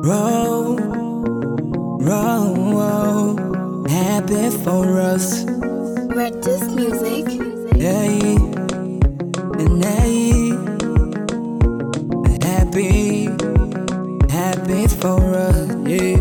roll, roll, happy for us. Red Disc Music. Hey, and hey, happy, happy for us. Yeah.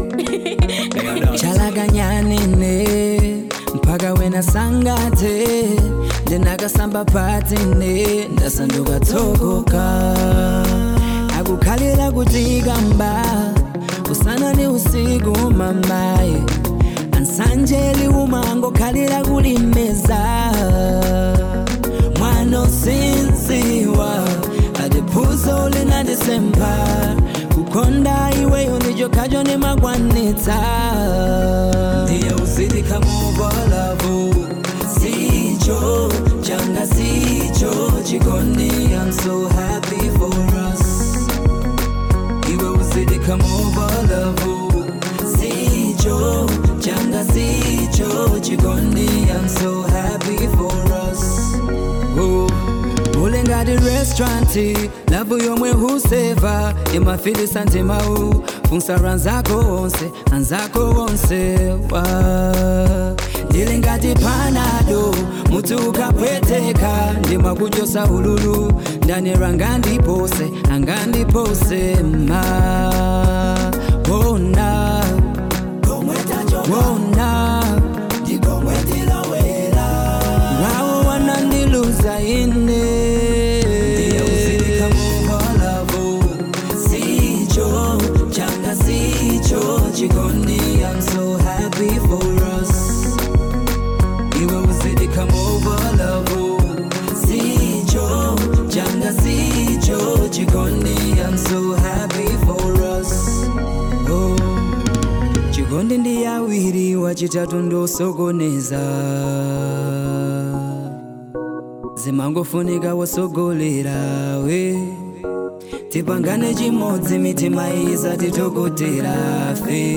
chalaganyane mpaka wena sangate ndinakasamba patine ndasanduka tsokoka akukhalira kutikamba usana ni usiku mamaye ansanjeli umangokhalira kulimeza mwana usinziwa adiphuzo linandisemba kukonda iweyo ndicho khacho nimagwanitsa ndiye uzidika muvolavu sicho changa sicho chikondi i'm so happy for us iwe uzidika muvolavu sicho changa sicho chikondi i'm so happy for us oh. ule ngati restauranti lavu yomwe huseva imafilisa ntimawu funksara nzako onse anzako onse wa ndili ngati panado muti ukapweteka ndimakuchosa ululu ndanera ngandipose angandipose ma wona wona Rawo wanandiluza ine Ndiye uzidika muvolavu Sicho, changa sicho Chikondi, I'm so happy for us Iwe uzidika muvolavu Sicho, changa sicho Chikondi, I'm so happy for us oh. chikondi ndi awiri wachitatu ndosokoneza zimangofunika wosogolera we tipangane chimodzi mitima isatitokotera fe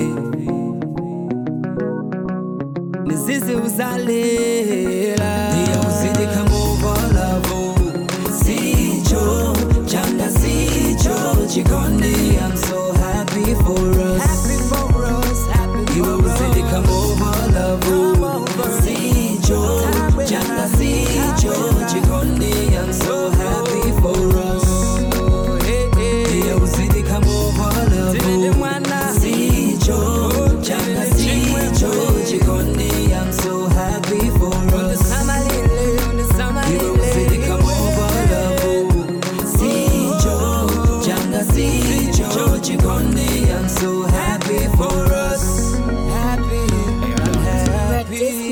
mizizi uzalera ndiye uzidika muvolavu sicho changa sicho chikondi i'm so happy for us happy for us happy iwe uzidika muvolavu sicho changa sicho chikondi i'm so happy for us ndiye uzidika muvolavu sicho changa sicho chikondi i'm so happy for us iwe uzidika muvolavu sicho changa sicho chikondi i'm so happy for us happy I'm Red happy Disc